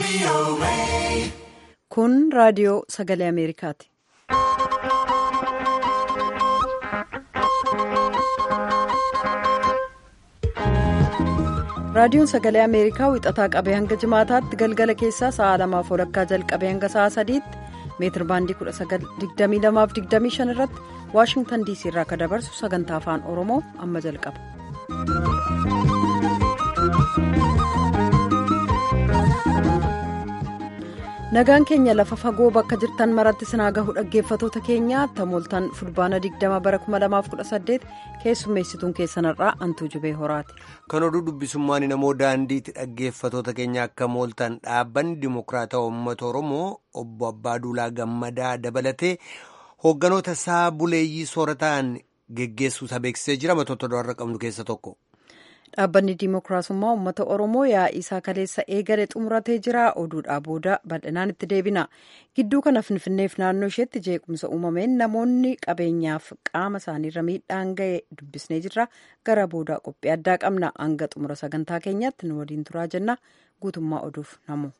Kun raadiyoo sagalee Ameerikaati. Raadiyoon sagalee Ameerikaa wixataa qabee hanga jimaataatti galgala keessaa sa'a lamaaf walakkaa jalqabee hanga sa'a sadiitti meetir baandii 1922-25 irratti Waashingtan DC irraa akka dabarsu sagantaa afaan Oromoo amma jalqaba. Nagaan keenya lafa fagoo bakka jirtan maratti sinaa gahu dhaggeeffatoota keenya tamooltan fulbaana 20 bara 2018 keessummeessituun keessanirraa antuu jubee horaati. Kan oduu dubbisummaan namoo daandiitti dhaggeeffatoota keenya akka mooltan dhaabbanni dimokiraatawaa uummata Oromoo obbo Abbaaduulaa Gammadaa dabalatee hoogganoota isaa buleeyyii soorataan geggeessuusaa beeksisee jira matoota du'arra qabnu keessa tokko. Dhaabbanni Dimookiraasummaa Uummata Oromoo yaa'ii isaa kaleessa eegale xumuratee jira. Oduudhaa booda bal'inaan itti deebina. Gidduu kana Finfinneef naannoo isheetti jeequmsa uumameen namoonni qabeenyaaf qaama isaaniirra miidhaan ga'e dubbisnee jirra. Gara boodaa qophii addaa qabna. Hanga xumura sagantaa keenyaatti nu waliin turaa jenna. Guutummaa oduuf namu.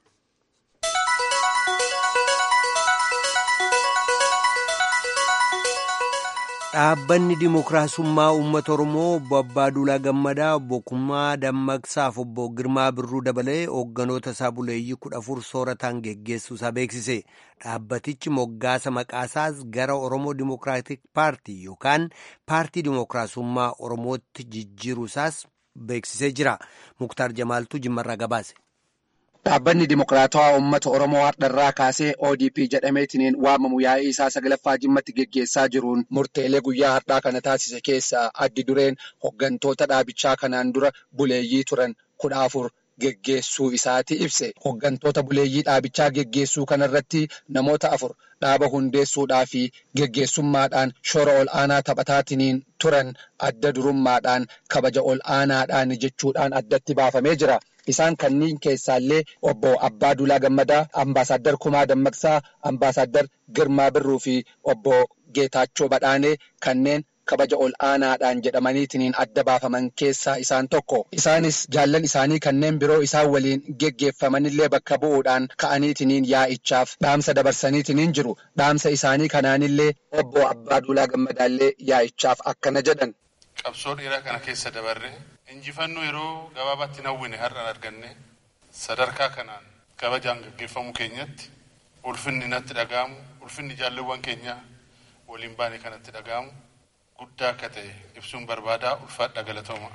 Dhaabbanni Dimookiraasummaa Uummata Oromoo obbo Abbaaduulaa Gammadaa obbo Kummaa Dammaqsaaf obbo Girmaa Birruu dabalee hoogganoota isaa buleeyyii kudha afur soorataan geggeessuusaa beeksise. Dhaabbatichi moggaasa maqaasaas gara Oromoo Dimookiraatik Paartii yookaan Paartii Dimookiraasummaa Oromootti jijjiiruusaas beeksisee jira. Muktaar Jamaaltuu Jimmarraa gabaase. Dhaabbanni Dimokiraatawaa Uummata Oromoo har'arraa kaasee ODP jedhameetiin waamamu yaa'ii isaa saglaffaa jimmatti geggeessaa jiruun murteelee guyyaa har'aa kana taasise keessaa addi dureen hooggantoota dhaabichaa kanaan dura buleeyyii turan kudha afur geggeessuu isaati ibse. Hooggantoota buleeyyii dhaabichaa geggeessuu kanarratti namoota afur dhaaba hundeessuudhaa fi geggeessummaadhaan shoora ol aanaa taphataatiin turan adda durummaadhaan kabaja ol aanaadhaan jechuudhaan addatti baafamee jira. Isaan kanneen keessaallee obbo Abbaaduulaa Gammadaa, Ambaasaddar Kumaa Dammaqsaa, Ambaasaddar Girmaa Birruu fi obbo Geetaachoo Badhaanee kanneen kabaja ol aanaadhaan jedhamaniitiin adda baafaman keessaa isaan tokko. Isaanis jaallan isaanii kanneen biroo isaan waliin geggeeffamanillee bakka bu'uudhaan ka'aniitiin yaa'ichaaf dhaamsa dabarsaniitiin jiru. Dhaamsa isaanii kanaanillee obbo Abbaaduulaa Gammadaallee yaa'ichaaf akkana jedhan. Qabsoo dheeraa kana keessa dabarre injifannoo yeroo gabaabaatti hawwine har'aan arganne sadarkaa kanaan kabajaan gaggeeffamuu keenyatti ulfinni natti dhaga'amu ulfinni jaalluwwan keenyaa waliin baane kanatti dhaga'amu guddaa akka ta'e ibsuun barbaadaa ulfaadha galatooma.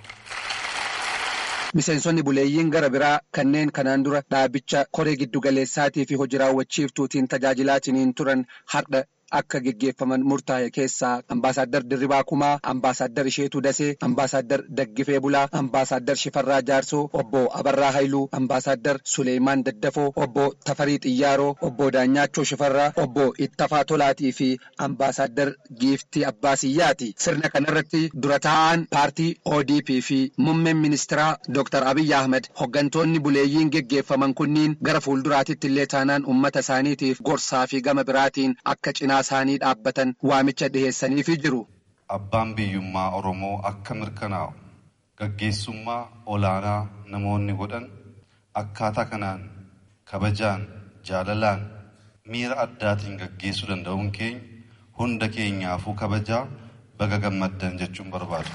Miseensonni buleeyyiin gara biraa kanneen kanaan dura dhaabicha koree giddugaleessaatii fi hojii raawwachiiftuutiin tajaajilaatiin turan har'a akka geggeeffaman murtaa'e keessaa ambaasaddar Dirribaa Kumaa, ambaasaddar Isheetuu Dasee, ambaasaddar Daggifee Bulaa, ambaasaddar Shifarraa Jaarsoo, obbo Abarraa Hayluu, ambaasaddar Suleemaan Daddafoo, obbo Tafarii Xiyyaaroo, obbo Daanyaachoo Shifarraa, obbo Ittafaa Tolaatii fi ambaasaddar Giiftii Abbaasiyyaati. Sirna kanarratti dura taa'aan paartii ODP fi muummeen ministeeraa Dr. Abiyyi Ahmed hooggantoonni buleeyyiin geggeeffaman kunniin gara fuulduraatitti illee taanaan uummata isaaniitiif gorsaa fi gama biraatiin akka cinaa isaanii dhaabbatan waamicha dhiheessaniifi jiru. Abbaan biyyummaa Oromoo akka mirkanaa'u gaggeessummaa olaanaa namoonni godhan akkaataa kanaan kabajaan jaalalaan miira addaatiin gaggeessuu danda'uun keenya hunda keenyaafuu kabajaa baga gammaddan jechuun barbaadu.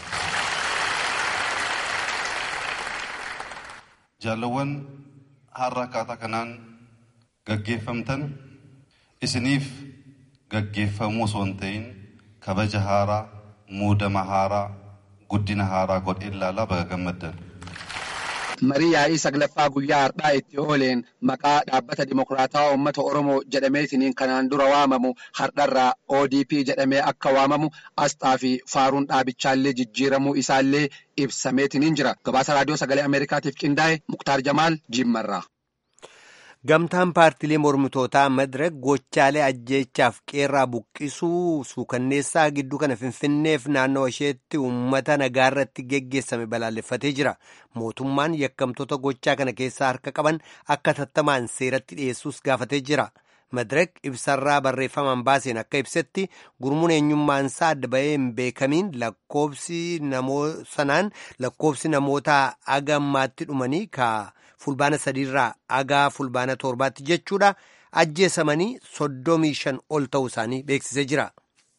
Jaalawwan har'a akkaataa kanaan gaggeeffamtan isiniif gaggeeffamuu osoo hin ta'in kabaja haaraa muudama haaraa guddina haaraa godhee ilaalaa baga gammaddan. Marii yaa'ii saglaffaa guyyaa har'aa itti ooleen maqaa dhaabbata Dimokiraatawaa Uummata Oromoo jedhameetiin kanaan dura waamamu har'arraa ODP jedhamee akka waamamu asxaa fi faaruun dhaabichaallee jijjiiramuu isaallee ibsameetiin jira. Gabaasa raadiyoo sagalee Ameerikaatiif qindaa'e Muktaar Jamaal Jimmarraa. Gamtaan paartiilee mormitootaa Madirek gochaalee ajjeechaaf qeerraa buqqisuu suukanneessaa gidduu kana Finfinneef naannoo isheetti uummata nagaarratti geggeessame balaaleffatee jira. Mootummaan yakkamtoota gochaa kana keessaa harka qaban akka tattamaan seeratti dhiyeessuus gaafatee jira. Madirek ibsarraa barreeffamaan baaseen akka ibsetti gurmuun eenyummaansaa adda bahee hin beekamiin lakkoobsi sanaan lakkoobsi namoota agammaatti dhumanii ka fulbaana sadiirraa agaa fulbaana torbaatti jechuudha ajjeesamanii soddomii shan ol ta'uu isaanii beeksisee jira.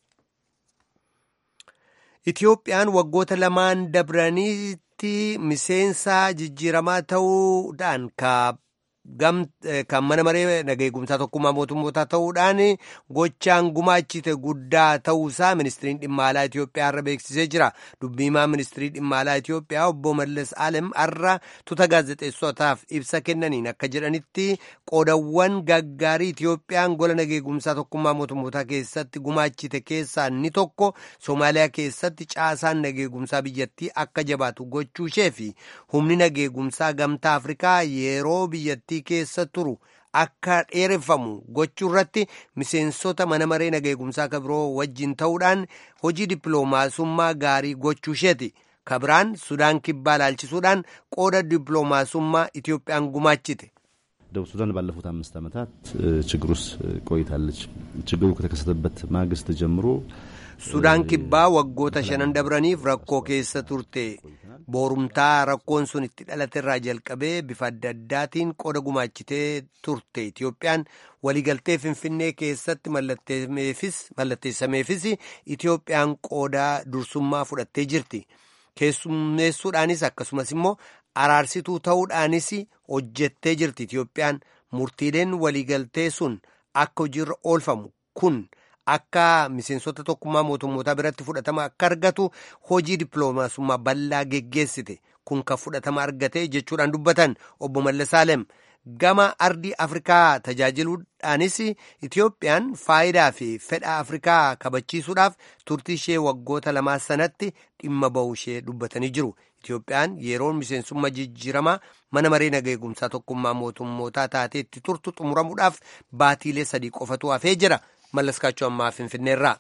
Itiyoophiyaan waggoota lamaan dabraniitti miseensa jijjiiramaa ta'uudhaan kan mana maree nageegumsaa tokkummaa mootummootaa ta'uudhaan gochaan gumaachite guddaa ta'uusaa ministiriin dhimma alaa Itiyoophiyaa irra beeksisee jira. Dubbiimaa ministirii dhimma alaa Itiyoophiyaa obbo Mallas Alem har'a tuuta gaazexeessotaaf ibsa kennaniin akka jedhanitti qoodawwan gaggaarii Itiyoophiyaan gola nageegumsaa tokkummaa mootummootaa keessatti gumaachite keessaa inni tokko Soomaaliyaa keessatti caasaan nageegumsaa biyyattii akka jabaatu gochuu ishee fi humni nageegumsaa gamtaa Afrikaa yeroo biyyattii keessa turu akka dheereffamu gochuu irratti miseensota mana maree nageegumsaa kabiroo wajjin ta'uudhaan hojii dippiloomaasummaa gaarii gochuu isheeti. kabiraan sudaan kibbaa laalchisuudhaan qooda dippiloomaasummaa Itiyoophiyaan gumaachite. ደቡብ ሱዳን ባለፉት አምስት ዓመታት ችግር ውስጥ ቆይታለች። ችግሩ ከተከሰተበት ማግስት ጀምሮ Sudaan kibbaa waggoota shanan dabraniif rakkoo keessa turte. Boorumtaa rakkoon sun itti dhalaterraa jalqabee bifa adda addaatiin qooda gumaachitee turte. Itiyoophiyaan waliigaltee Finfinnee keessatti mallatteessameefis Itiyoophiyaan qooda dursummaa fudhattee jirti. Keessummeessuudhaanis akkasumas immoo araarsituu ta'uudhaanis hojjettee jirti. Itiyoophiyaan murtiileen waliigaltee sun akka hojiirra oolfamu kun. akka miseensota tokkummaa mootummootaa biratti fudhatama akka argatu hojii dippiloomaasummaa bal'aa geggeessite kun kan fudhatama argate jechuudhaan dubbatan obbo Mallasaalem gama ardii Afrikaa tajaajiluudhaanis Itiyoophiyaan faayidaa fi fedha Afrikaa kabachiisuudhaaf turtii ishee waggoota lamaa sanatti dhimma ba'uu ishee dubbatanii jiru. Itiyoophiyaan yeroon miseensummaa jijjiiramaa mana maree nageegumsaa tokkummaa mootummootaa taateetti turtu xumuramuudhaaf baatiilee sadii qofatu hafee jira. mallaskaachuu ammaa finfinneerraa.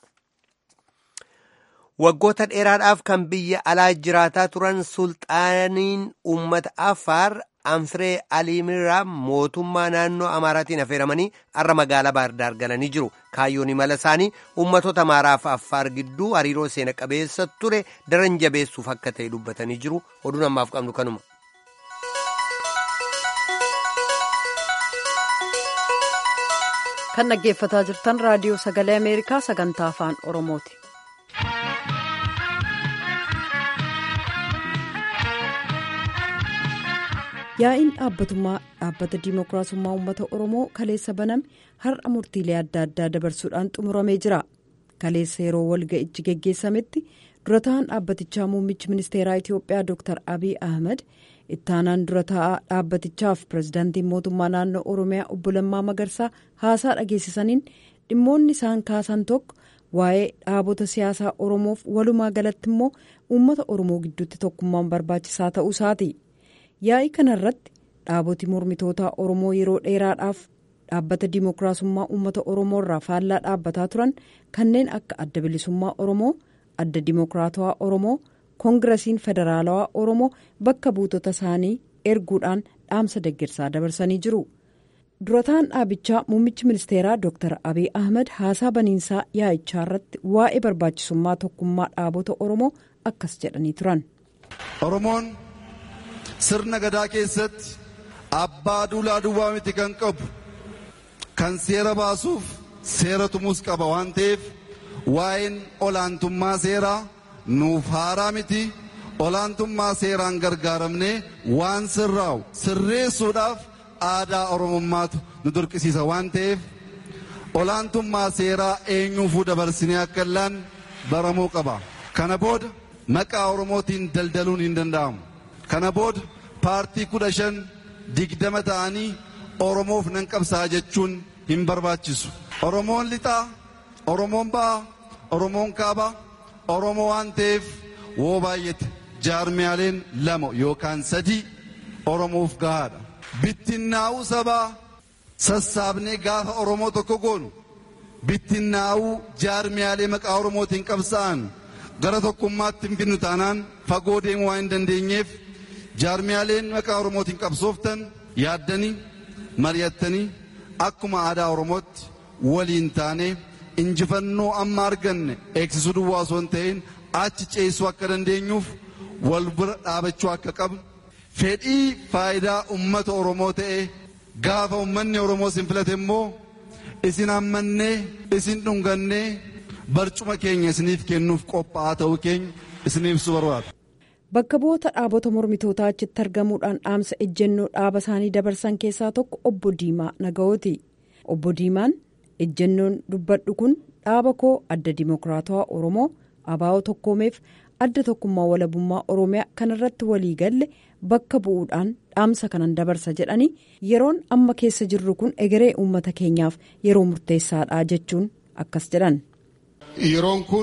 Waggoota dheeraadhaaf kan biyya alaa jiraataa turan sulxaaniin uummata Affaar Anfiree Aliimiraa mootummaa naannoo Amaaraatiin affeeramanii har'a magaalaa Baardaar galanii jiru. Kaayyoon imala isaanii uummatoota Amaaraa fi Affaar gidduu hariiroo seena qabeessa ture daran jabeessuuf akka ta'e dubbatanii jiru. Oduun ammaaf qabnu kanuma. kan dhaggeeffataa jirtan raadiyoo sagalee ameerikaa sagantaa afaan oromooti. yaa'iin dhaabbatummaa dhaabbata diimokiraasummaa uummata oromoo kaleessa baname har'a murtiilee adda addaa dabarsuudhaan xumuramee jira kaleessa yeroo walga'ichi geggeessametti dura ta'an dhaabbatichaa muummichi ministeeraa itiyoophiyaa dr abiy ahmed ittaanaan dura taa'aa dhaabbatichaaf pirezidaantiin mootummaa naannoo oromiyaa obbo Lammaa Magarsaa haasaa dhageessisaniin dhimmoonni isaan kaasan tokko waa'ee dhaabota siyaasaa oromoof walumaa galatti immoo uummata oromoo gidduutti tokkummaan barbaachisaa ta'uu isaati yaa'ii kanarratti dhaaboti mormitootaa oromoo yeroo dheeraadhaaf dhaabbata diimokiraasummaa uummata oromoo irraa faallaa dhaabbataa turan kanneen akka adda bilisummaa oromoo adda diimokiraatawaa oromoo. koongirasiin federaalawaa oromoo bakka buutota isaanii erguudhaan dhaamsa deeggarsaa dabarsanii jiru durataan dhaabichaa muummichi ministeeraa dr abiy ahmed haasaa baniinsaa yaa'ichaa irratti waa'ee barbaachisummaa tokkummaa dhaabota oromoo akkas jedhanii turan. oromoon sirna gadaa keessatti abbaa duulaa duwwaa miti kan qabu kan seera baasuuf seera tumuus qaba waan ta'eef waa'een olaantummaa seeraa. nuuf haaraa miti olaantummaa seeraan gargaaramnee waan sirraa'u sirreessuudhaaf aadaa oromummaatu nu dirqisiisa waan ta'eef olaantummaa seeraa eenyuufuu dabarsinee akka illaan baramuu qaba kana booda maqaa oromootiin daldaluun hin danda'amu kana booda paartii kudha shan digdama ta'anii oromoof nan qabsaa jechuun hin barbaachisu oromoon lixaa oromoon ba'aa oromoon kaabaa oromoo waan ta'eef woo baay'ate jaarmiyaaleen lama yookaan sadii oromoof gahaadha bittinnaa'uu sabaa sassaabnee gaafa oromoo tokko goonu bittinnaa'uu jaarmiyaalee maqaa oromootiin qabsa'an gara tokkummaatti hin finnu taanaan fagoo deemuu waan hin dandeenyeef jaarmiyaaleen maqaa oromootiin qabsooftan yaaddanii mari'attanii akkuma aadaa oromootti waliin taanee injifannoo amma arganne eegsisuu duwwaa osoo hin ta'in achi ceessuu akka dandeenyuuf wal bira dhaabachuu akka qabnu fedhii faayidaa ummata Oromoo ta'e gaafa ummanni Oromoo isin filate immoo isin hammannee isin dhungannee barcuma keenya isiniif kennuuf qophaa'aa ta'uu keenya isiniif ibsuu barbaada. Bakka bu'oota dhaabota mormitootaa achitti argamuudhaan dhaamsa ejjennoo dhaaba isaanii dabarsan keessaa tokko obbo Diimaa Nagawooti. Obbo Diimaan ejjennoon dubbadhu kun dhaaba koo adda Dimookiraatawaa Oromoo abaa'oo tokkoomeef adda tokkummaa walabummaa Oromiyaa kanarratti walii galle bakka bu'uudhaan dhaamsa kanan dabarsa jedhanii yeroon amma keessa jirru kun egeree uummata keenyaaf yeroo murteessaadha jechuun akkas jedhan. Yeroon kun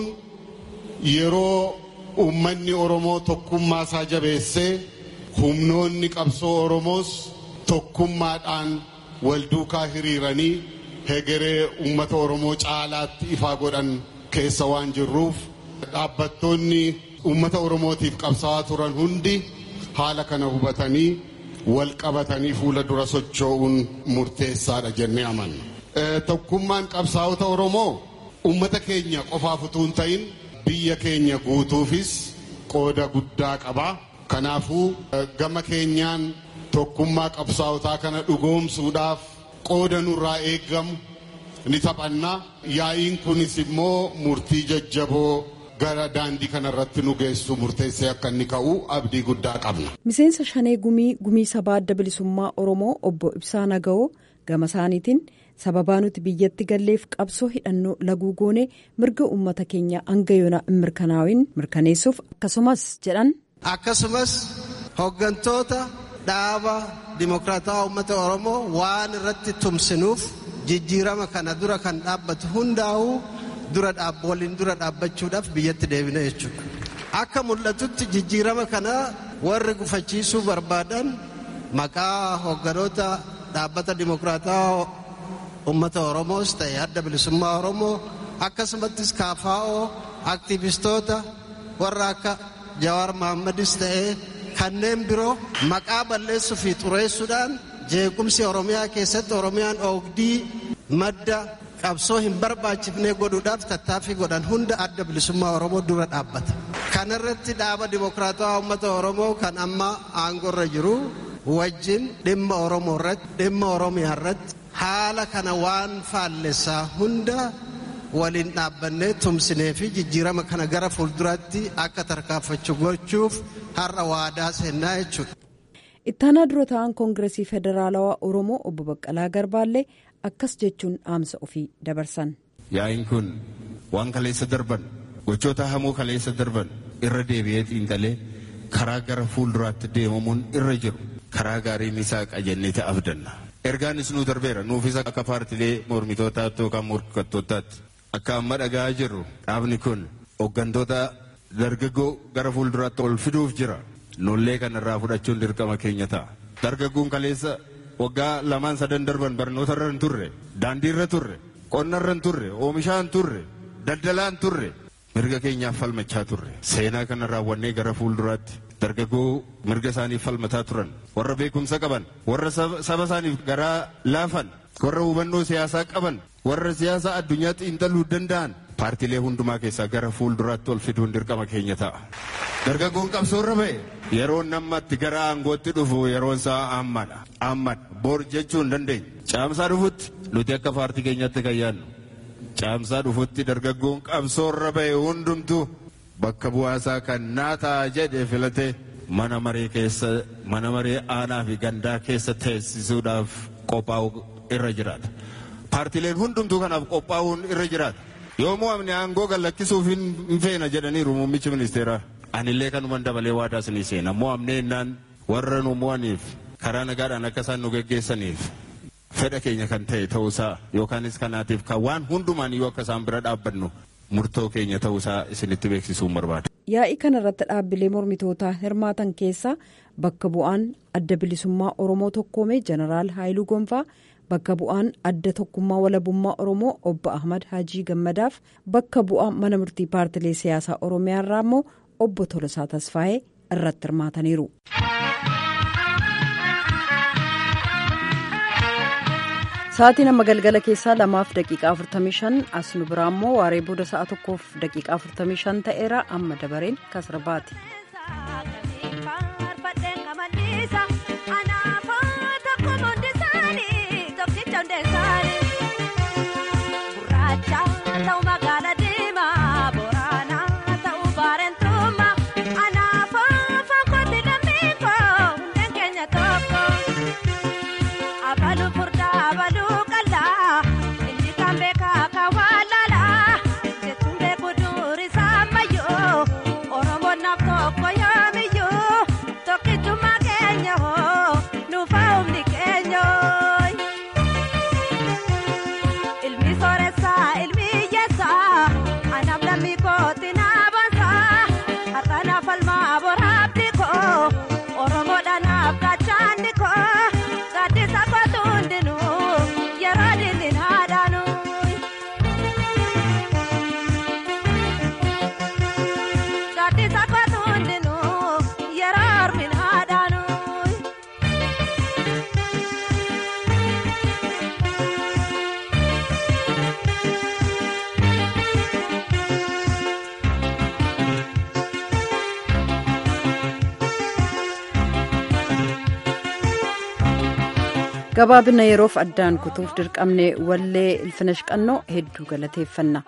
yeroo uummanni Oromoo tokkummaa isaa jabeessee humnoonni qabsoo Oromoos tokkummaadhaan wal duukaa hiriiranii hegeree uummata Oromoo caalaatti ifaa godhan keessa waan jirruuf dhaabbattoonni uummata Oromootiif qabsaa'aa turan hundi haala kana hubatanii wal qabatanii fuula dura socho'uun murteessaadha jennee amanna. Tokkummaan qabsaa'ota Oromoo uummata keenya qofaaf utuu hin ta'in biyya keenya guutuufis qooda guddaa qaba. Kanaafuu gama keenyaan tokkummaa qabsaa'otaa kana dhugoomsuudhaaf qooda nurraa eeggamu ni taphanna. Yaa'iin kunis immoo murtii jajjaboo gara daandii kanarratti nu geessu murteessee akka inni ka'u abdii guddaa qabna. Miseensa Shanee Gumii Gumii Sabaa Adda Bilisummaa Oromoo obbo Ibsaa Naga'oo gama isaaniitiin sababaa nuti biyyatti galleef qabsoo hidhannoo laguu goonee mirga uummata keenya hanga yoona hin mirkanaa'in mirkaneessuuf akkasumas jedhan. Akkasumas hooggantoota dhaaba dimokiraataa uummata Oromoo waan irratti tumsinuuf jijjiirama kana dura kan dhaabbatu hundaa'uu dura waliin dura dhaabbachuudhaaf biyyatti deebina jechuudha. Akka mul'atutti jijjiirama kana warri gufachiisuu barbaadan maqaa hoogganoota dhaabbata dimokiraataa uummata Oromoos ta'e adda bilisummaa Oromoo akkasumattis kaafaa'oo aktiivistoota warra akka Jawaar Mahammadis ta'e kanneen biroo maqaa balleessuu fi xureessuudhaan jeequmsi Oromiyaa keessatti Oromiyaan oogdii madda qabsoo hin barbaachifnee godhuudhaaf tattaaffii godhan hunda adda bilisummaa Oromoo dura dhaabbata. Kanarratti dhaaba dimokiraatawaa uummata Oromoo kan amma aangorra jiru wajjin dhimma Oromoo irratti dhimma Oromiyaa irratti haala kana waan faallessaa hunda waliin dhaabbannee tumsinee fi jijjiirama kana gara fuulduraatti akka tarkaanfachu gochuuf har'a waadaa seennaa jechuudha. Ittaanaa dura ta'an Koongiresii Federaalawaa Oromoo obbo Baqqalaa Garbaallee akkas jechuun dhaamsa ofii dabarsan. Yaa'iin kun waan kaleessa darban gochoota hamoo kaleessa darban irra deebi'ee xiinxalee karaa gara fuulduraatti deemamuun irra jiru karaa gaariin isaa qajeellee abdanna. Ergaanis nu darbeera nuufis akka paartilee mormitootaatti yookaan morkattootaatti akka amma dhagaa jirru dhaabni kun hooggantoota dargaggoo gara fuulduraatti ol fiduuf jira. Nullee kanarraa fudhachuun dirqama keenya ta'a. Dargaggoon kaleessa waggaa lamaan sadan darban barnoota irra hin turre daandii irra turre qonna irra hin turre oomishaa hin turre daldalaa hin turre mirga keenyaaf falmachaa turre seenaa kana raawwannee gara fuulduraatti dargaggoo mirga isaaniif falmataa turan warra beekumsa qaban warra saba isaaniif garaa laafan warra hubannoo siyaasaa qaban warra siyaasa addunyaa xiinxaluu danda'an paartilee hundumaa keessaa gara fuulduraatti ol fiduun dirqama keenya ta'a. Dargaggoon qabsoorra ba'e yeroon nammatti gara aangootti dhufu yeroon isaa ammadha. Ammad bor jechuu hin dandeenye. Caamsaa dhufutti nuti akka paartii keenyatti kan yaadnu. Caamsaa dhufutti dargaggoon qabsoorra ba'e hundumtu bakka bu'aasaa kan naataa jedhe filatee mana maree keessa mana maree aanaa fi gandaa keessa teessisuudhaaf qophaa'u irra jiraata. Paartileen hundumtuu kanaaf qophaa'uun irra jiraata. Yoo mo'amne aangoo gallakkisuuf hin feena jedhaniiru muummichi ministeeraa. Anillee kanuman dabalee waadaa isinii seena mo'amnee innaan warra nu mo'aniif karaa nagaadhaan akka isaan nu geggeessaniif fedha keenya kan ta'e ta'uusaa yookaanis kanaatiif kan waan hundumaan iyyuu akka isaan bira dhaabbannu murtoo keenya ta'uusaa isinitti beeksisuun barbaada. Yaa'ii kanarratti dhaabbilee mormitootaa hirmaatan keessaa bakka bu'aan adda bilisummaa Oromoo tokkoomee jeneraal Haayiluu Gonfaa bakka bu'aan adda tokkummaa walabummaa Oromoo obbo Ahmad Hajii Gammadaaf bakka bu'aa mana murtii paartilee siyaasaa Oromiyaa irraa immoo obbo Tolosaa Tasfaayee irratti hirmaataniiru. Sa'aatiin amma galgala keessaa lamaaf daqiiqaa 45 as nu biraa immoo waaree booda sa'a tokkoof daqiiqaa 45 ta'eera amma dabareen kasarbaati. gabaabina yeroof addaan kutuuf dirqamne wallee ilfinash qannoo hedduu galateeffanna.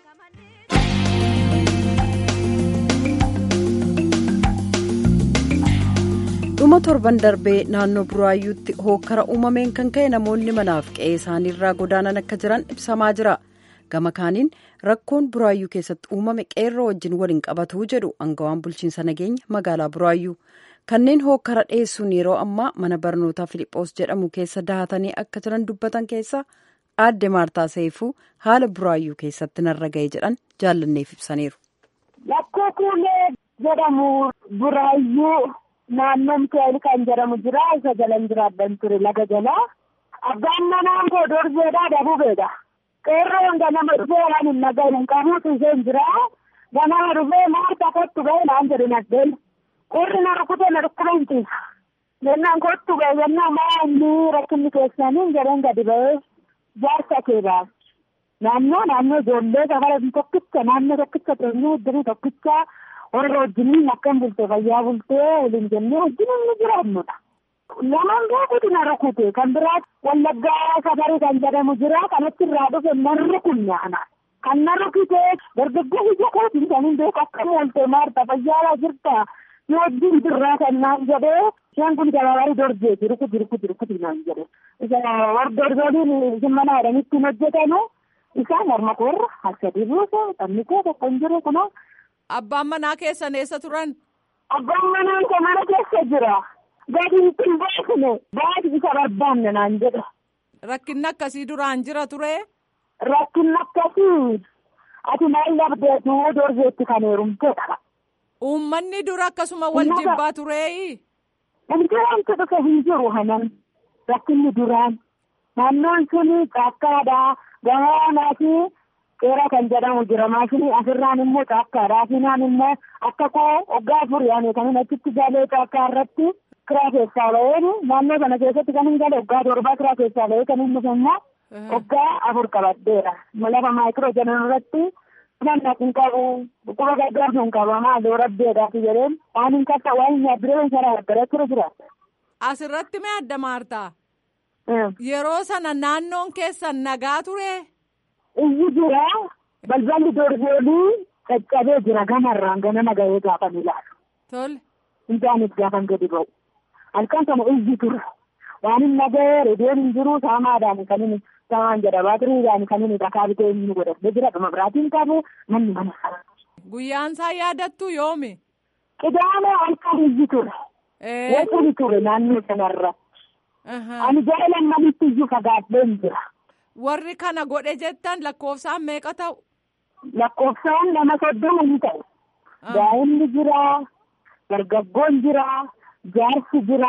dhuma torban darbee naannoo buraayyuutti hookkara uumameen kan ka'e namoonni manaaf qe'ee isaaniirraa godaanan akka jiran ibsamaa jira gama kaaniin rakkoon buraayyuu keessatti uumame qeerroo wajjin waliin qabatuu jedhu angawaan bulchiinsa nageenya magaalaa buraayyuu kanneen hookkara dhiyeessuun yeroo ammaa mana barnootaa filiphos jedhamu keessa dahatanii akka jiran dubbatan keessa aadde maartaa seefuu haala buraayyuu keessatti narra ga'e jedhan jaallanneef ibsaniiru. Lakkoo kuulee jedhamu buraayyuu. naannoon Mikaa'el kan jedhamu jira isa jalan jiraadhan ture laga jalaa abbaan manaan koo dorjeedhaa dabubeedha qeerroon ganama dhufee waan hin nagahin qabuutu isheen jira ganama dhufee maarta kottu ga'e naan jedhe naddeen qurri na rukute na dhukkube hin ciisa jennaan kottu ga'e jennaan maa inni rakkinni keessanii jedheen gadi ba'ee jaarsa kee baase naannoo naannoo ijoollee safara tokkicha naannoo tokkicha teenyee iddoo tokkicha warra wajjiniin akkam bulte fayyaa bultee waliin jennee wajjiniin ni jiraannudha. Lamaan gaafatu na rukute kan biraa wallaggaa safarii kan jedhamu jira kanatti irraa dhufe na rukunne ana. Kan na rukute dargaggoo ija kootiin kan hin beeku akkam oolte maarta fayyaalaa jirta yoo wajjin jirraa kan naan jedhee isheen kun gabaabari dorjeeti rukuti rukuti rukuti naan jedhe. Isa warra dorgoliin isin mana jedhanitti hin hojjetanu isaan morma koorra halkadii buuse taphni kee tokko hin jiru kunoo. Abbaan manaa keessan eessa turan? Abbaan manaa koo mana keessa jira. Gadi hin baasne baati isa barbaanne naan jedha. Rakkinni akkasii duraan jira ture? Rakkinni akkasii ati maal labdeetu dorgeetti kan heerumteedha. Uummanni dura akkasuma wal jibbaa tureeyi? Wanti wanti dhufe hin jiru hanan rakkinni duraan naannoon suni caakkaadha gamoonaa fi qeera kan jedhamu jira maashinii asirraan immoo caakkaadha asinaan immoo akka koo waggaa afur yaane kan achitti galee caakkaa irratti kiraa keessaa ba'een naannoo sana keessatti kan hin gale waggaa torbaa kiraa keessaa ba'ee kan hin dhufe immoo waggaa afur qabaddeera lafa maayikiroo jedhan irratti nan naqin qabu dhukkuba gargaarsu hin qaba maaloo rabbeedhaati jedheen waan hin kaffa waan hin yaaddureen sana waddara ture jira. Asirratti mee adda maartaa? Yeroo sana naannoon keessan nagaa ture? Iyyi jira balballi dorgoolii caccabee jira gamarraan ganama gahee gaafan ilaalu. Tole. Injaanis gaafan gadi ba'u. Halkan sana iyyi ture. Waan hin nagahee reediyoon hin jiru saamaadhaan kan inni saamaan jedha baatiriidhaan kan inni dhakaa bitee inni godhatee jira dhuma biraatiin qabu manni mana sana. Guyyaan isaa yaadattu yoomi? Qidaama halkan iyyi ture. Wajjin ture naannoo sanarra. Ani jaalan manitti iyyuu fagaadheen jira. Warri kana godhe jettan lakkoofsaan meeqa ta'u? Lakkoofsaan nama soddoma ni ta'u. Daa'imni jira, dargaggoon jira, jaarsi jira.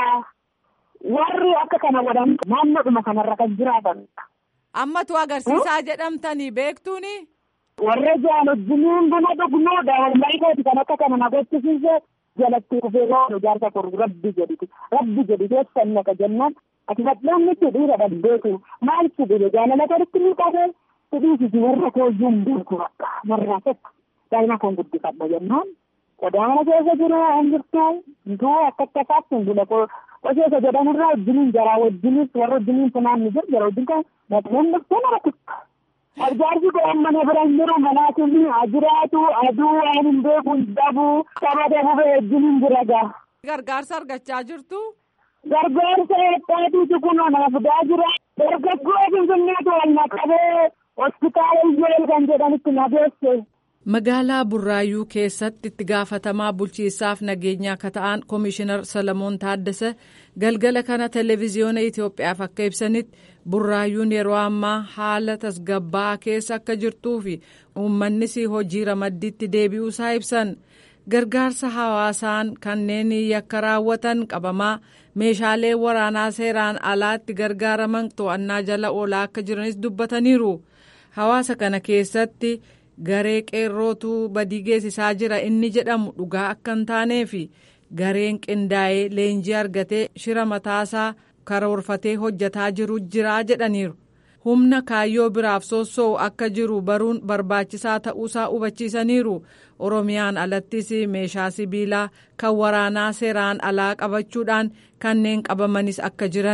Warri akka kana godhan naannoodhuma kanarra kan jiraatanidha. Ammatu agarsiisaa jedhamtanii beektuuni? Warra jaan wajjiniin buna dhugnoo daa'imman kooti kan akka kana na gochisiise jalatti kufee loonu jaarsa korru rabbi jedhiti rabbi jedhi keessan naqa jennaan ati badhaanni itti dhiira dhabdeetu maal itti dhibe jaalala koritti ni qabe hidhiisisi warra kooyyuu hin beeku bakka warraa tokko daa'ima koon guddifadha jennaan qodaa mana keessa jiru hin jirtu intuu akka akka isaatti hin bule qoseessa jedhanirraa wajjiniin jaraa wajjinis warra wajjiniin funaan ni jiru jara wajjin kan maxxaneen dhuftee nama tikka Arjaarsi kun mana bira hin jiru manaatiin jiraatu aduu waan hin beeku hin dhabu saba dabube wajjin hin jira gaa. Gargaarsa argachaa jirtu. Gargaarsa heddaatiitu kun nama fidaa jira. Dargaggoo finfinneetu wal naqabee hospitaala iyyee kan jedhanitti nageesse. Magaalaa Burraayyuu keessatti itti gaafatamaa bulchiinsaaf nageenyaa akka ta'an Komishinar Salamoon Taaddasa galgala kana televezyiyoona Itoophiyaaf akka ibsanitti Burraayyuun yeroo ammaa haala tasgabbaa'aa keessa akka jirtuu fi uummannis hojii ramaddiitti deebi'uusaa ibsan. Gargaarsa hawaasaan kanneen yakka raawwatan qabamaa meeshaalee waraanaa seeraan alaatti gargaaraman to'annaa jala oolaa akka jiranis dubbataniiru. Hawaasa kana keessatti. garee qeerrootu badii geessisaa jira inni jedhamu dhugaa akka hin taanee fi gareen qindaa'ee leenjii argatee shira mataasaa karoorfatee hojjetaa jiru jiraa jedhaniiru humna kaayyoo biraaf sossoo'u akka jiru baruun barbaachisaa ta'uusaa hubachiisaniiru oromiyaan alattis meeshaa sibiilaa kan waraanaa seeraan alaa qabachuudhaan kanneen qabamanis akka jiran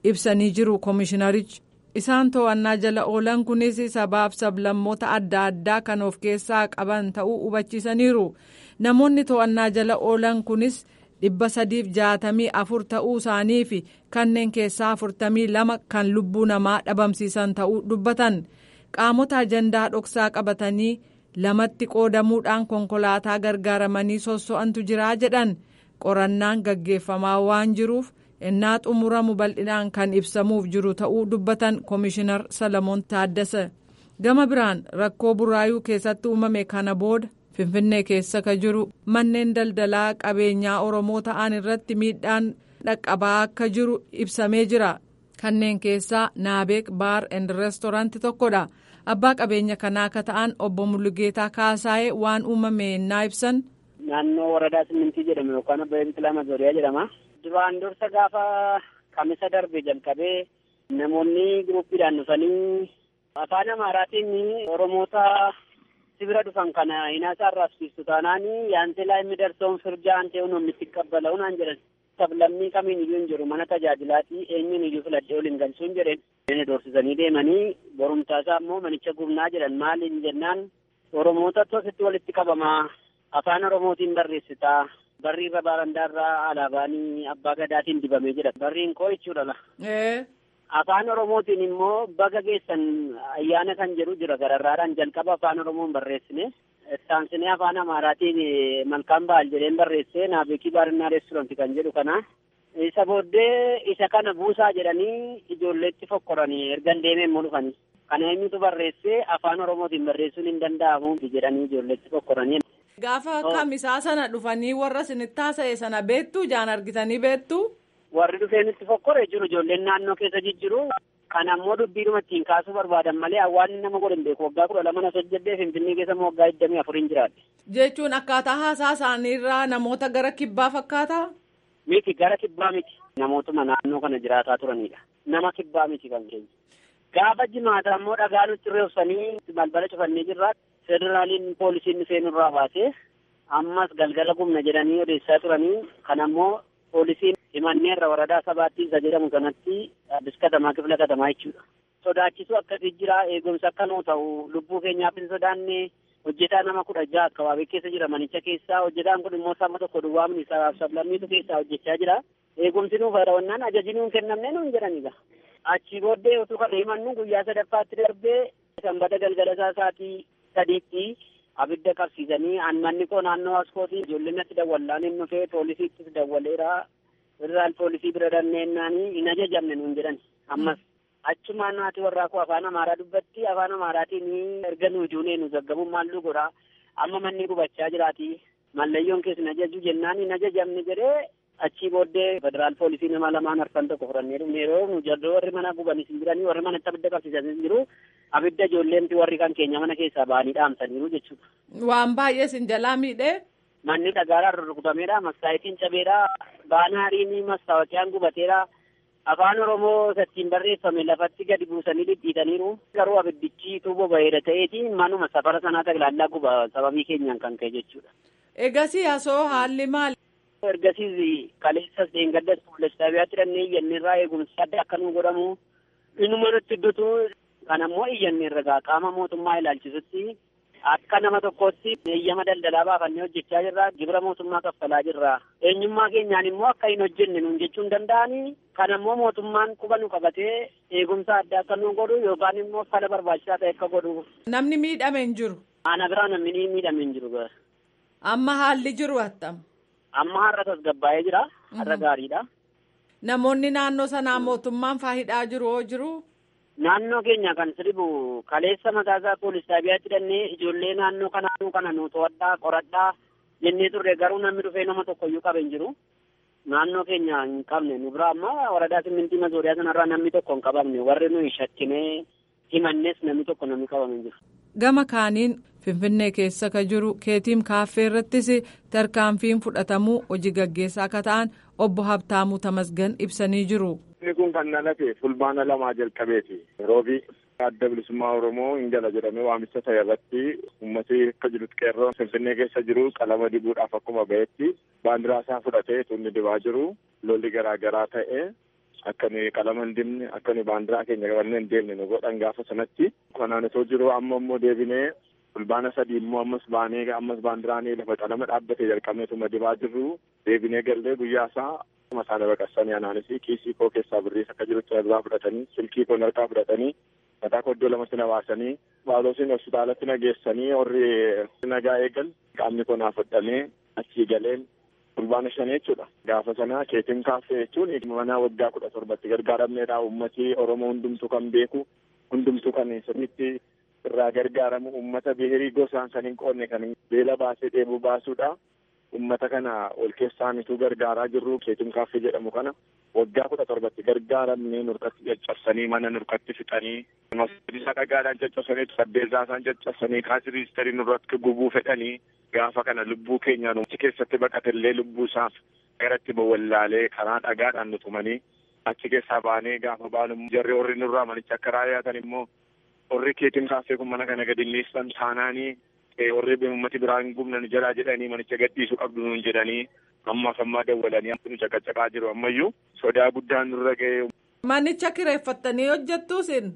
ibsanii jiru koomishinarichi. isaan to'annaa jala oolan kunis sabaaf sablammoota adda addaa kan of keessaa qaban ta'uu hubachiisaniiru namoonni to'annaa jala oolan kunis dhibba sadiif jaatamii afur ta'uu isaanii fi kanneen keessaa afurtamii lama kan lubbuu namaa dhabamsiisan ta'uu dubbatan qaamota ajandaa dhoksaa qabatanii lamatti qoodamuudhaan konkolaataa gargaaramanii sosso'antu jiraa jedhan qorannaan gaggeeffamaa waan jiruuf. innaa xumuramu bal'inaan kan ibsamuuf jiru ta'uu dubbatan koomishinar salamoon taaddasa gama biraan rakkoo burraayuu keessatti uumame kana booda finfinnee keessa ka jiru manneen daldalaa qabeenyaa oromoo ta'an irratti miidhaan dhaqqabaa akka jiru ibsamee jira kanneen keessaa naabeek baar and reestooraanti tokkodha abbaa qabeenya kanaa akka ta'an obbo Mullugeetaa Kaasaayee waan uumame innaa ibsan. naannoo waradaa simintii jedhamu yookaan abbaa biqilaa mazooriyaa jedhama. duraan dursa gaafa kamisa darbe jalqabee namoonni giruppiidhaan dhufanii afaan amaaraatiin oromoota sibira dhufan kana hinaasaa arraabsiistu taanaan yaanteelaa inni darsoon firjaan ta'uun omitti qabbala unaan jedhan sablammii kamiin iyyuu hin jiru mana tajaajilaatii eenyuun iyyuu filadhee waliin galchuun jedhen inni doorsisanii deemanii borumtaasaa immoo manicha gubnaa jedhan maaliin jennaan oromoota tositti walitti qabamaa afaan oromootiin barreessitaa barri irra baarandaarraa alaabaanii abbaa gadaatiin dibamee jira barriin koo jechuudha la. afaan oromootiin immoo baga geessan ayyaana kan jedhu jira gararraadhaan jalqaba afaan oromoon barreessine ittaansinee afaan amaaraatiin malkaan ba'al jedheen barreessee naabeekii baarinaa reestoranti kan jedhu kana isa booddee isa kana buusaa jedhanii ijoolleetti fokkoranii ergan deemee immoo dhufanii kana eenyutu barreessee afaan oromootiin barreessuun hin danda'amu jedhanii ijoolleetti fokkoranii. Gaafa kamisaa sana dhufanii warra isinitti haasa'e sana beektu jaan argitanii beektu. Warri dhufeenitti fokkore jiru ijoolleen naannoo keessa jijjiru kan ammoo dubbiidhuma ittiin kaasuu barbaadan malee hawaasni nama godhan beeku waggaa kudha lama na hojjedhee finfinnee keessa immoo waggaa digdamii afuriin jiraadhe. Jechuun akkaataa haasaa isaaniirraa namoota gara kibbaa fakkaataa? Miti gara kibbaa miti namootuma naannoo kana jiraataa turanidha. Nama kibbaa miti kan keenya. Gaafa jimaata immoo dhagaa nutti reebsanii balbala cufannee jirra. Federaaliin poolisiin dhufee nurraa baasee ammas galgala gumna jedhanii odeessaa turanii kan ammoo poolisiin himanneerra waradaa sabaatti isa jedhamu kanatti addis katamaa kifla katamaa jechuudha. Sodaachisuu akkasii jira eegumsa akka nuu ta'u lubbuu keenyaaf hin sodaanne hojjetaa nama kudha jaha akkabaabee keessa jira manicha keessaa hojjetaan kun immoo sama tokko duwwaa ministeeraaf sablammiitu keessaa hojjechaa jira. Eegumsi nuuf haadhawannaan ajaji nuun kennamne nuun jedhanidha. Achii booddee utuu kana himannu guyyaa sadaffaatti darbee sanbata galgala isaa isaatii sadiitti abidda qabsiisanii manni koo naannoo askootii ijoolleen natti dawwallaan hin dhufee poolisiittis dawwaleera federaal poolisii bira danneennanii hin ajajamne nuun jedhan ammas achumaan naati warraa koo afaan amaaraa dubbatti afaan amaaraatiin erga nu ijuunee nu gaggabuun maalluu godha amma manni gubachaa jiraati mallayyoon keessan ajaju jennaan hin ajajamne jedhee achii booddee federaal poolisii nama lamaan arfan tokko fudhannee dhufne yeroo nu jallee warri mana gubanis hin jiranii warri manatti abidda qabsiisanis jiru abidda ijoolleemti warri kan keenya mana keessaa ba'anii dhaamsaniiru jechuudha. Waan baay'ee sin jalaa miidhee. Manni dhagaadhaan rurrukutameedha. Mastaayitiin cabeedha. Baanaariin mastaawaqiyaan gubateedha. Afaan Oromoo sattiin barreeffame lafatti gadi buusanii dhidhiitaniiru. Garuu abiddichi tuuboo bareeda ta'eeti manuma safara sanaa tajaajilaa guba sababii keenyaan kan ka'e jechuudha. Egasii asoo haalli maali? Ergasiis kaleessas deengaddas fuullees xaabiyaatti dhannee iyyanneerraa eegumsi adda akka nu godhamu inuma nutti iddutu kan ammoo iyyanneerra gaa qaama mootummaa ilaalchisutti akka nama tokkootti eeyyama daldalaa baafannee hojjechaa jirra gibira mootummaa kaffalaa jirra eenyummaa keenyaan immoo akka hin hojjenne nuun jechuun danda'anii kan ammoo mootummaan quba nu qabatee eegumsa adda akka nu godhu yookaan immoo fala barbaachisaa ta'e akka godhu. Namni miidhame hin jiru. Ana biraa namni miidhame hin jiru. Amma haalli jiru attam. Amma har'a tasgabbaa'ee jira. Har'a gaariidha. Namoonni naannoo sanaa mootummaan faayidhaa jiru hoo jiru? Naannoo keenya kan sirbu kaleessa mataasaa poolis xaabiyaatti hidhannee ijoollee naannoo kanaanuu kana nu to'adhaa qoradhaa jennee turre garuu namni dhufee nama tokkoyyuu qabe hin jiru. Naannoo keenya hin qabne nu bira amma waradaa simmintii mazooriyaa sanarraa namni tokko hin qabamne warri nuyi shakkinee himannes namni tokko namni qabame hin jiru. Gama kaaniin Finfinnee keessa ka jiru keetiim kaaffee irrattis tarkaanfiin fudhatamuu hojii gaggeessaa akka ta'an obbo Habtaamuu Tamasgan ibsanii jiru. Inni kun kan dhalate fulbaana lamaa jalqabeeti. Roobii adda bilisummaa Oromoo hin jala jedhamee waamicha ta'e irratti uummatni akka jirutti qeerroo Finfinnee keessa jiru qalama dibuudhaaf akkuma ba'etti baandiraa isaa fudhatee tunni dibaa jiru lolli garaa garaa ta'e akka nuyi qalama hin dibne akka nuyi baandiraa keenya qabannee hin deemne nu godhan gaafa sanatti kanaan osoo jiru amma immoo deebinee fulbaana sadii immoo ammas baanee ammas baandiraanii lafa qalama dhaabbatee jalqabneetuma dibaa jirru deebinee gallee guyyaa isaa masaana baqassanii anaanis kiisii koo keessaa birriis akka jirutti irraa fudhatanii silkii koo harkaa fudhatanii mataa koo iddoo lamatti na baasanii baaloosiin hospitaalatti na geessanii warri nagaa eegan qaamni koo naaf hodhamee achii galeen fulbaana shan jechuudha. Gaafa sana keetiin kaaffee jechuun mana waggaa kudha torbatti gargaaramneedha. Uummatni Oromoo hundumtuu kan beeku hundumtuu kan sirriitti irraa gargaaramu uummata bihirii gosaan kan hin qoodne kan beela baasee dheebuu baasuudha. Uummata kana ol keessaanitu gargaaraa jirru keetiin kaaffee jedhamu kana waggaa kudha torbatti gargaaramnee nurkatti caccabsanii mana nurkatti fixanii masjiisa dhagaadhaan caccabsanii saddeesaa isaan caccabsanii kaasiriisterii nurratti gubuu fedhanii gaafa kana lubbuu keenyaan achi keessatti baqatellee lubbuu isaaf garatti bawwallaalee karaa dhagaadhaan nu tumanii achi keessaa baanee gaafa baanu jarri warri nurraa manicha akka raayyaatan immoo warri keetiin kaaffee kun mana kana gadi miisan taanaanii warri uummati biraa hin gubnan jalaa jedhanii manicha gadhiisuu qabdu nuun jedhanii ammaaf ammaa dawwalanii nu caqacaqaa jiru ammayyuu sodaa guddaan nurra ga'ee. Manicha kireeffattanii hojjettuu sin?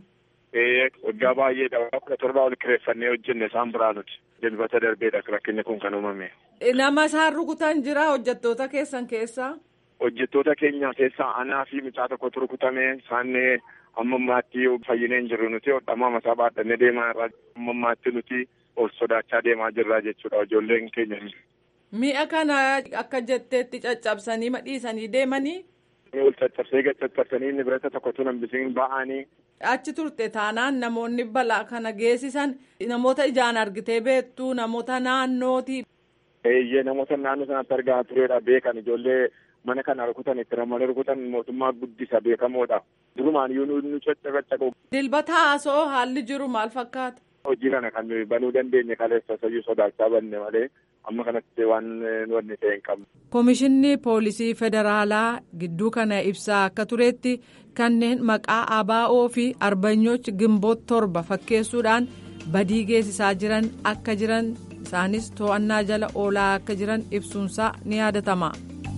Ee waggaa baay'eedha waggaa kudha torbaa ol kireeffannee hojjenne isaan biraa nuti dilbata darbeedha rakkinni kun kan uumame. Nama isaan rukutan jira hojjettoota keessan keessaa? Hojjettoota keenya keessaa anaa fi mucaa tokkotu rukutame isaan amma ammaatti fayyinee hin jirru nuti hodhamaa mataa baadhannee deemaa irraa amma ammaatti nuti ol sodaachaa deemaa jirra jechuudha ijoolleen keenya. Mi'a kana akka jetteetti caccabsanii madhiisanii deemanii. Ol caccabsee gad caccabsanii nibirata tokkotu hambisiin ba'anii. Achi turte taanaan namoonni balaa kana geessisan namoota ijaan argitee beektu namoota naannooti. Eeyyee namoota naannoo sanatti argaa turedha beekan ijoollee mana kana rukutan itti ramanii rukutan mootummaa guddisa beekamoodha. Durumaan yoo nu caccabacaqu. Dilbata haasoo haalli jiru maal fakkaata? Hojii kana kan banuu dandeenye kaleessa sayyuu sodaachaa banne malee amma kanatti waan wanni ta'e hin qabne. Komishinni poolisii federaalaa gidduu kana ibsaa akka turetti kanneen maqaa ABO fi arbanyooch gimboot torba fakkeessuudhaan badii geessisaa jiran akka jiran isaanis to'annaa jala oolaa akka jiran ibsuunsaa ni yaadatama.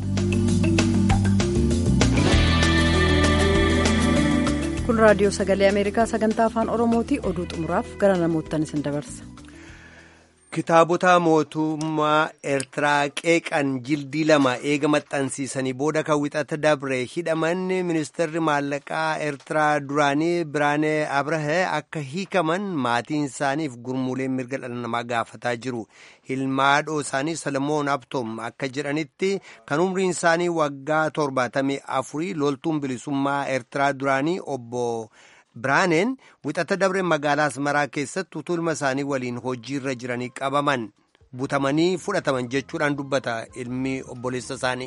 kun raadiyoo sagalee ameerikaa sagantaa afaan oromooti oduu xumuraaf gara namoottan isin dabarsa. kitaabota mootummaa eertiraa qeeqan jildii lama eega maxxansiisanii booda kan wixata dabre hidhaman ministeerri maallaqaa eertiraa duraanii biraanee abrahee akka hiikaman maatiin isaaniif gurmuuleen mirga dhala namaa gaafataa jiru hilmaadhoo isaanii salamoon abtoom akka jedhanitti kan umriin isaanii waggaa torbaatamii afurii loltuun bilisummaa eertiraa duraanii obbo. Biraaneen wixata dabre magaalaa Asmaraa keessatti utuu ilma isaanii waliin hojiirra jiranii qabaman butamanii fudhataman jechuudhaan dubbata ilmi obboleessa isaanii.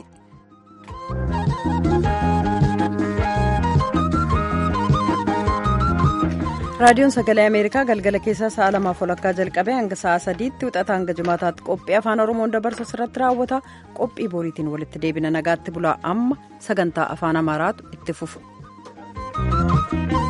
raadiyoon sagalee ameerikaa galgala keessaa sa'a lamaaf walakkaa jalqabee hanga sa'a sadiitti wixata hanga jimaataatti qophii afaan oromoon dabarsu irratti raawwata qophii boriitiin walitti deebina nagaatti bulaa amma sagantaa afaan amaaraatu itti fufu.